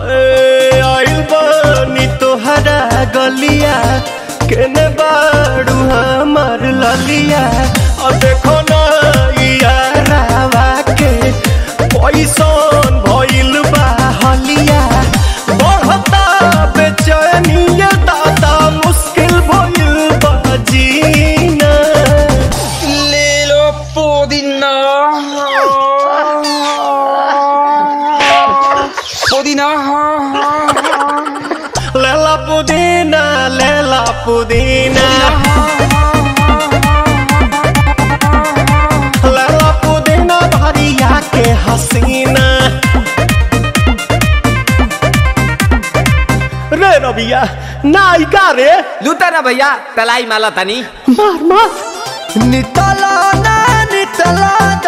ए, आइल बानी तोहरा गलिया केने बाड़ू हमार ललिया और देखो ना यारावा के पैसन भइल बा हलिया बढ़ता बेचैनिया दादा मुश्किल भइल बा जीना ले लो पुदीना पुदीना लेला पुदीना लेला पुदीना लेला पुदीना भरिया के हसीना रे रबिया नायिका रे लूटा ना भैया तलाई माला तनी मार मार नितला ना नितला